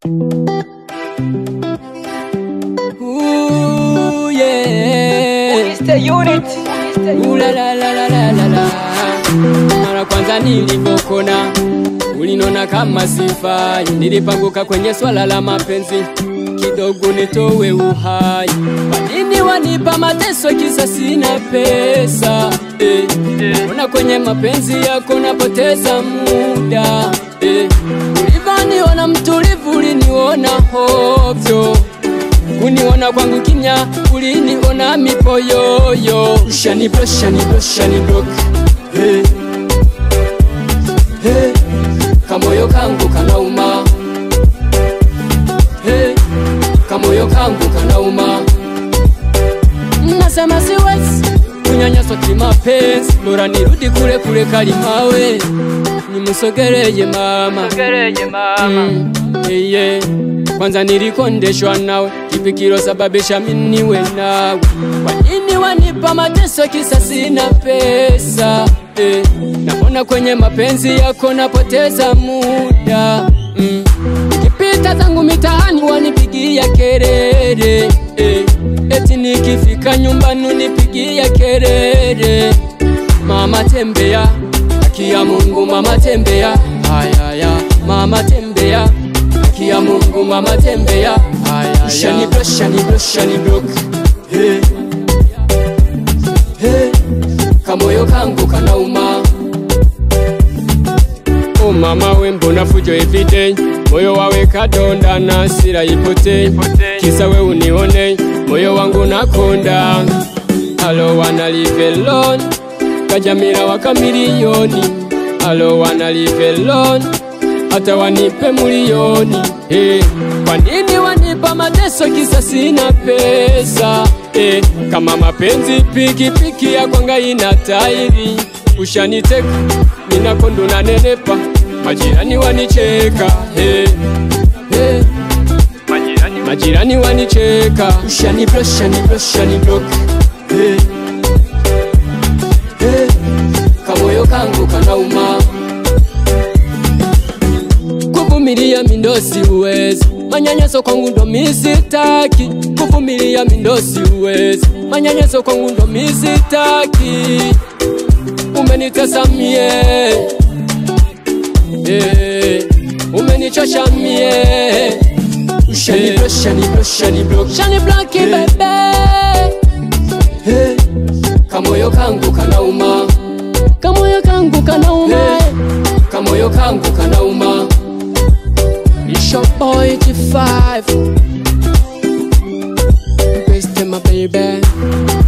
Ooh, yeah. Mr. Unit. Ooh, la, la, la, la, la, la, la. Mara kwanza nilivyokona ulinona kama sifai, nilipanguka kwenye swala la mapenzi kidogo nitowe uhai. Kwa nini wanipa mateso kisa sina pesa eh? Ona kwenye mapenzi yako napoteza muda eh. Ulivyoniona mtulivu, uliniona hovyo kuniona kwangu kimya, uliniona mipoyoyo. Ushaniblo, shaniblo, shaniblo hey. Hey. Kamoyo kangu kanauma hey. Kamoyo kangu kanauma, nasema siwezi kunyanyaswa kimapenzi, bora nirudi kule kule kalimawe, nimusogereye mama, Gereje mama. Mm, yeah, yeah. Kwanza nilikondeshwa nawe, kipi kilosababisha mimi niwe nawe? Kwa nini wanipa mateso kisa sina pesa eh? Naona kwenye mapenzi yako napoteza muda mm. Nikipita zangu mitaani wanipigia kelele eh. Eti nikifika nyumbani unipigia kelele Mama tembea, haki ya Mungu mama tembea, hayaya mama tembea, haki ya Mungu mama tembea, hayaya shani block shani block shani block hey. Hey. Kamoyo kangu kanauma Oh mama we mbona fujo everyday moyo wawe kadonda na hasira ipote kisa we unione moyo wangu nakonda alo wana live alone kajamira waka milioni alo wana live alone hata wanipe milioni eh. Kwa nini wanipa mateso kisa sina pesa eh. Kama mapenzi pikipiki ya kwanga ina tairi ushaniteka ninakondo na nenepa majirani wanicheka eh. Eh. Majirani. Majirani wanicheka ushani block shani block shani block eh. Eh. Kamoyo kangu kanauma kuvumilia mindosi uwezi manyanyaso kwangu ndo misitaki kuvumilia mindosi uwezi manyanyaso kwangu ndo misitaki umenitesa mie eh, umenichosha mie Shani block, shani block, shani block, shani block, bebe hey. Kamoyo kangu kanauma, kamoyo kangu kanauma, hey. Kamoyo kangu kanauma. It's your boy G5 Best my baby